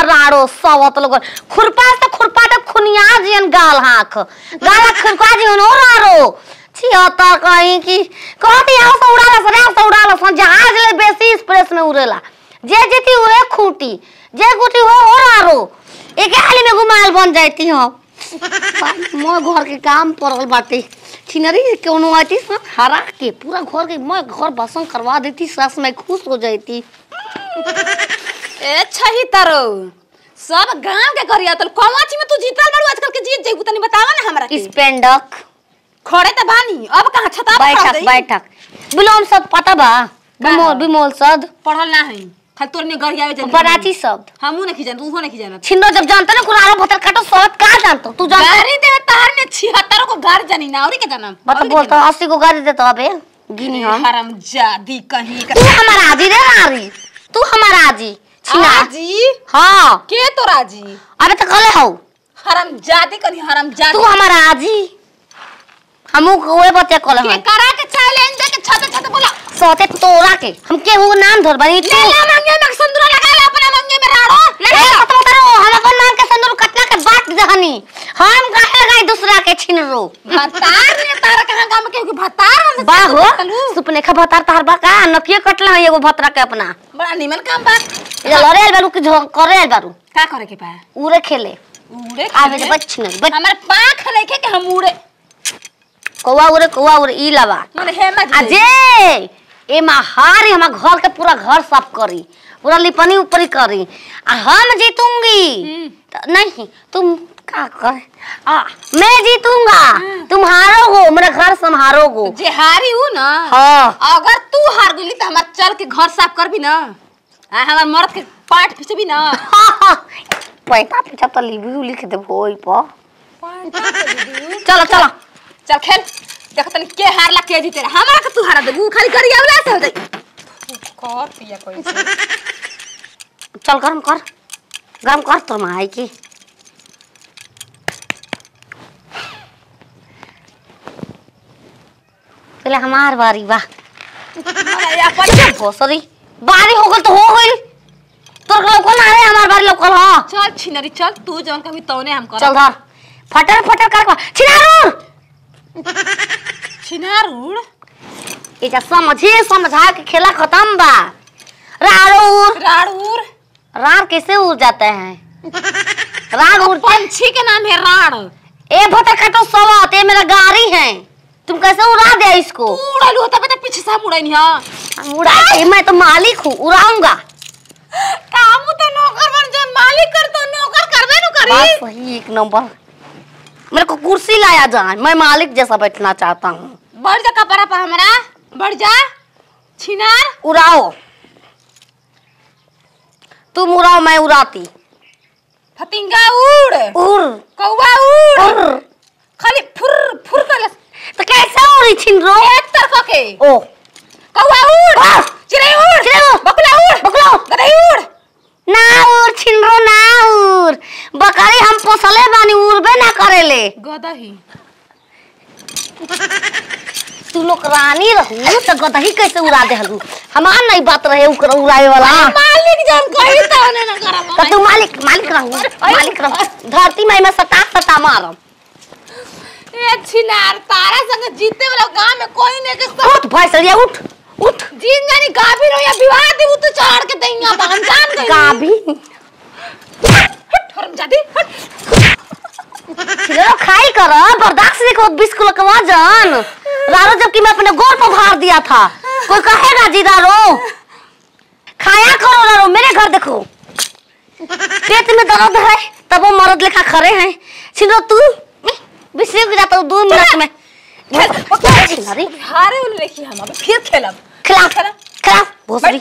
राड़ो सवत लोग खुरपा से खुरपा तक खुनिया जियन गाल हाथ गाल खुरपा जियन ओ राड़ो छिहत्तर कहीं की कहती यहाँ से उड़ाला सन यहाँ से उड़ाला सन जहाज ले बेसी एक्सप्रेस में उड़ेला जे जीती उहे खूटी जे खूटी हो हो राड़ो एक हाली में घुमाल बन जाती हो मोर घर के काम पड़ल बाटे छिनरी कोनो आती सन हरा के पूरा घर के मैं घर बसन करवा देती सास मैं खुश हो जाती ए छही तारो सब गांव के करिया तो कौवाची में तू जीतल बारू आजकल के जीत जेबू तनी बतावा ना हमरा के स्पेंडक खड़े त बानी अब कहां छता पर खड़ बैठक गई? बैठक बिलोम शब्द पता बा बिमोल बिमोल शब्द पढ़ल ना है खाली तोर ने गरियावे जन पराची शब्द हमू नहीं जान तू नहीं जान छिंदो जब जानता ना कुरारो भतर काटो शब्द का जानतो तू जानता गाड़ी दे तार ने 76 को गाड़ी जानी ना और के जानम बता बोलता अस्सी को गाड़ी देता अबे गिनी हम हराम जादी कहीं का तू हमारा आजी रे नारी तू हमारा आजी छिना आजी हाँ के तो राजी अबे तो कले हो हराम जादी कहीं हराम जादी तू हमारा आजी हमू कोए बते कले के हो करा के चैलेंज दे के छत छत बोला सोते तोरा के हम केहू के नाम धर बनी तू ले ला मंगे में संदूर लगा ले अपना मंगे में राड़ो ले ए ले खत्म करो हम अपन नाम के संदूर कटना के बात दहनी हम काहे गई दूसरा के छीन रो भतार ने तारा कहां गांव में केहू के भतार हम बा हो सुपने खा भतार तार बा का नकिए कटला है एगो भतरा के अपना बड़ा निमन काम बा ये लड़े आइल बारू कि झो करे आइल बारू का करे के बा उरे खेले उड़े आवे जे बच छिन बच हमारे पाख लेके के हम उड़े कौवा उरे कौवा उरे ई लबा माने हेमत अजे ए महारी हमार घर के पूरा घर साफ करी पूरा लिपनी ऊपरी करी आ हम जीतूंगी त- नहीं तुम का कर आ मैं जीतूंगा तुम हारोगे मेरा घर संभालोगे जे हारी हूं ना हाँ अगर तू हार गई तो हमार चल के घर साफ करबी ना आ हमार मर्द के पाट खींचबी ना पैसा पीछा तो लिखी लिख दे भोई पर चलो चलो चल खेल देख तनी के हारला के जीते हमरा के तू हारा देबू खाली गरियावला से हो जाई कर पिया कोई चल गरम कर गरम कर तो माई की चले हमार बारी बा भोसरी बारी हो गल तो हो गई तोर लोकल ना रे हमार बारी लोकल हां चल छिनरी चल तू जौन कभी तौने हम कर चल धर फटर फटर कर को छिनारू छिनार उड़ एजा समझे समझा के खेला खत्म बा राड़ू राड़ उड़ रार कैसे उड़ जाते हैं रार उड़ते पंछी के नाम है राड़ ए भटर काटो सवात ये मेरा गाड़ी है तुम कैसे उड़ा दिया इसको उड़लू तबे तो पीछे से हम उड़ाई नहीं हां हम उड़ा के मैं तो मालिक हूँ उड़ाऊंगा काम तो नौकर बन जौन मालिक कर तो नौकर करबे नु करी बात सही एक नंबर मेरे को कुर्सी लाया जाए मैं मालिक जैसा बैठना चाहता हूँ बढ़ जा कपड़ा पर हमरा बढ़ जा छिनार उड़ाओ तुम उड़ाओ मैं उड़ाती फतिंगा उड़ उड़ कौवा उड़ उड़ खाली फुर फुर कर तो कैसे उड़ी छिंदरो एक तरफ के ओ कौवा उड़ वाह! चिड़ै उड़ चिड़ै उड़! बकुला उड़ बकुला! गदई उड़ ना उड़ छिंदरो ना उड़ बकरी हम पोसले बानी उड़बे ना करेले गदही तू लोग रानी रहू तो गदही कैसे उड़ा देहलू हमार नहीं बात रहे उकर उड़ाए वाला मालिक जान कही तो ने ना करम तो तू मालिक मालिक रहू मालिक रहू धरती में मैं सता सता मारम ए छिनार तारा संग जीते वाला गांव में कोई ने के सब उठ भैंसरिया उठ उठ जीन जानी गाभी रो या विवाह दी वो तो चढ़ के दैया बा हम जान गई गाभी हट हरम जादी हट चलो खाई कर बर्दाश्त देखो बीस किलो का वजन रारो जबकि मैं अपने गोर पर भार दिया था कोई कहेगा जी रारो खाया करो रारो मेरे घर देखो पेट में दर्द है तब वो मर्द लेखा खड़े हैं छिलो तू बिस्री गिरा तो दो मिनट में छिनारी हारे उल लेखी हम अब फिर खेलब खिला खिला भोसड़ी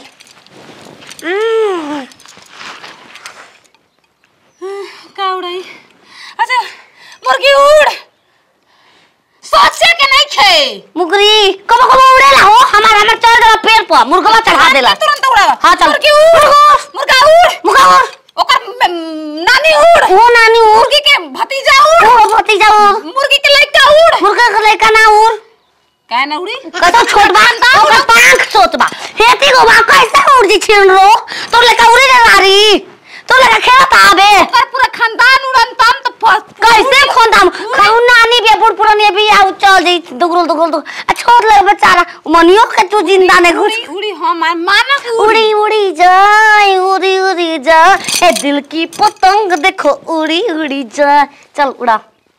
का उड़ाई अच्छा मुर्गी उड़ सोचे के नहीं खे मुगरी कब कब उड़ेला हो हमार हमार चढ़ देला पेड़ पर मुर्गवा चढ़ा देला तुरंत उड़ावा हाँ, चल। मुर्गी उड़ मुर्गा उड़ मुर्गा उड़ ओकर म- नानी उड़ वो नानी उड़ मुर्गी के भतीजा उड़ वो भतीजा उड़ मुर्गी के लड़का उड़ मुर्गा का लड़का ना उड़ का ना उड़ी कतो छोट बा ओकर पांख छोट बा हेती गो बा कैसे उड़ जी छिन रो तो लड़का उड़े रे रारी तो लड़का तारा खेलत आबे ओकर पूरा खानदान उड़न तम तो फस कैसे खोंदाम खाऊ नानी बे बुढ़ पुरानी भी आउ चल जाई दुगुल दुगुल दुगुल आ छोड़ ले बेचारा मनियो के तू जिंदा ने घुस उड़ी उड़ी हम माना कि उड़ी उड़ी जाए उड़ी उड़ी जाए ए दिल की पतंग देखो उड़ी उड़ी जाए चल उड़ा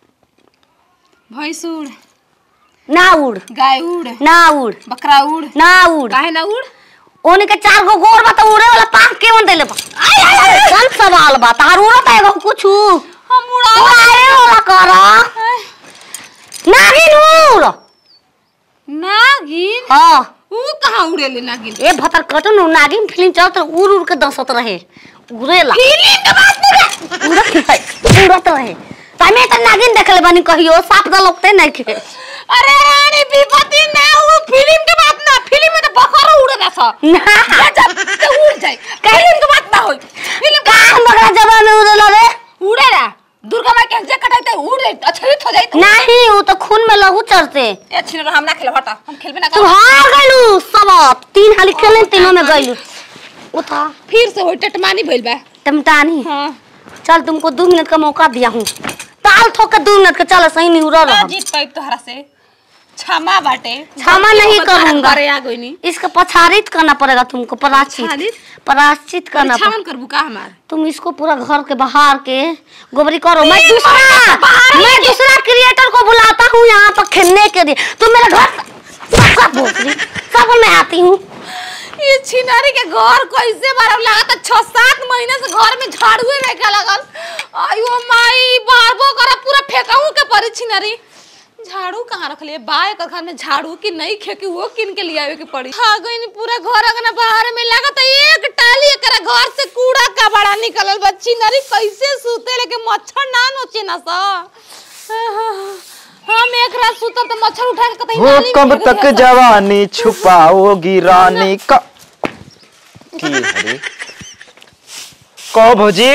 भैंस उड़ ना उड़ गाय उड़ ना उड़ बकरा उड़ ना उड़ काहे ना उड़ ओने के चार गो गोर बा त उड़े वाला पांख के मन देले बा आय आय आय चल सवाल बा तार उड़त एगो कुछ हम उड़ा उड़ाए वाला कर नागिन उड़ नागिन हां ऊ कहाँ उड़ेले नागिन ए भतर कटन नागिन फिल्म चलत उड़ उड़ के दसत रहे उड़ेला फिल्म के बात नहीं उड़त रहे उड़त रहे तमे त नागिन देखले बानी कहियो साप द लोकते नहीं के अरे रानी विपत्ति ना वो फिल्म के बात ना फिल्म में तो बकरा उड़े ना सा ना जब तो उड़ जाए फिल्म के बात ना होई फिल्म का बगरा जवान में उड़ेला रे उड़े ना दुर्गा माँ के जे कटाई तो उड़ जाए अछरित हो जाए नहीं वो तो खून में लहू चढ़ते ए छिन हम ना खेले हटा हम खेलबे ना तू कर हार गइलू सब तीन हाली खेले तीनों में गइलू उठा फिर से होई टटमानी भइल बा टमटानी हां चल तुमको दो मिनट का मौका दिया हूँ ताल ठोक के दो मिनट का चल सही नहीं उड़ा रहा जीत पाइप तोहरा से क्षमा बाटे क्षमा नहीं करूंगा। करे आ गई नी इसका पछारित करना पड़ेगा तुमको पराचित पछारित? पराचित करना पड़ेगा छावन करबू का हमार तुम इसको पूरा घर के बाहर के गोबरी करो मैं नहीं, दूसरा मैं बाहर मैं ही- दूसरा क्रिएटर को बुलाता हूँ यहाँ पर खेलने के लिए तुम मेरे घर सब सब भोसड़ी सब मैं आती हूँ ये छिनारी के घर कैसे बार लागत छह सात महीने से घर में झाड़ुए नहीं का लगल आयो माई बारबो करा पूरा फेंकाऊ के परी छिनारी झाड़ू कहाँ रख लिए बा एक घर में झाड़ू की नहीं खेकी वो किन के लिए आवे के पड़ी आ गई नी पूरा घर अगना बाहर में लागत एक टाली एकरा घर से कूड़ा का बड़ा निकलल बा छिनारी कैसे सूते लेके मच्छर ना नोचे ना सा हम एक रात सुतब तो मच्छर उठा के कतई हो नाली में कब फेंक तक दिया सा। जवानी छुपाओगी रानी का की हरी कहो भौजी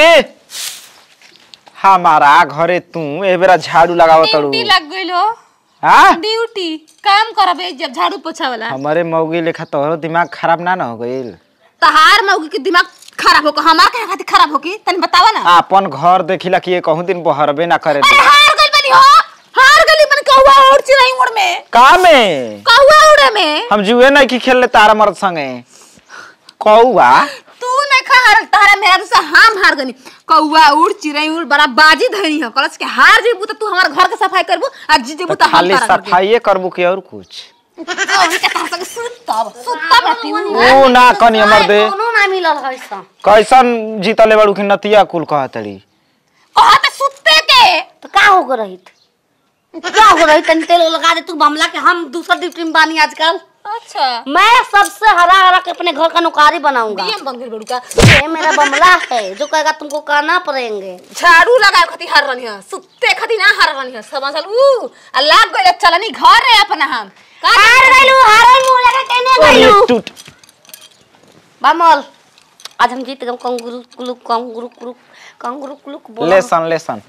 हमारा घरे तू ए बेरा झाड़ू लगाव तड़ू ड्यूटी लग गइल हो हाँ ड्यूटी काम करबे जब झाड़ू पोछा वाला हमारे मौगी लेखा तोहरो दिमाग खराब ना न हो गइल तहार मौगी के दिमाग खराब होके हमार के खातिर खराब होके तनी बतावा ना आपन घर देखिला कि ये कहूं दिन बहरबे ना करे अरे हार गइल बनी हो हार गइल बनी कौवा उड़ चिड़ै उड़ में का में कौवा उड़े में हम जुए नहीं की खेलले तारा मर्द संगे कौआ तू नहीं खा हार तारा मेरा दूसरा हम हार गनी कौवा उड़ चिड़ै उड़ बड़ा बाजी धनी हो कलस के हार जेबू त तू हमार घर के सफाई करबू आ जी जेबू तो त हम खाली तारा घर के। सफाइए करबू कि और कुछ अभी के तारा संग सुतब सुतब रहती हूँ ओ ना कनी हमर दे कोनो ना मिलल है सब कैसन जीतले बड़ू कि नतिया कुल कहतड़ी कहत सुते के तो का हो गई रही क्या हो रही तनी तेल लगा दे तू बमला के हम दूसरा ड्यूटी में बानी आजकल अच्छा मैं सबसे हरा हरा के अपने घर का नौकारी बनाऊंगा डीएम बन गइल बड़ू का ये मेरा बमला है जो कहेगा तुमको करना पड़ेंगे झाड़ू लगाए खातिर हार रही है सुते खातिर ना हार रही है समझल ऊ आ लाग गइल चलनी घर रे अपना हम का हार गइलू हारल मुंह लगा केने गइलू टूट बमल आज हम जीत गए कंगुरु कुलुक कंगुरु कुलुक कंगुरु कुलुक बोला लेसन लेसन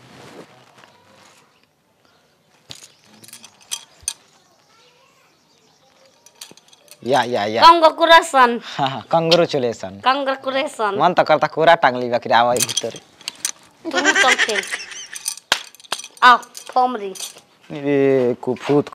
या या या कंगकुरेशन हाँ हाँ कंग्रेचुलेसन कंगकुरेशन मन त करता कोरा टांगली बाकी आवा भीतर तुम चल खेल आओ फॉर्म री ए कुफूत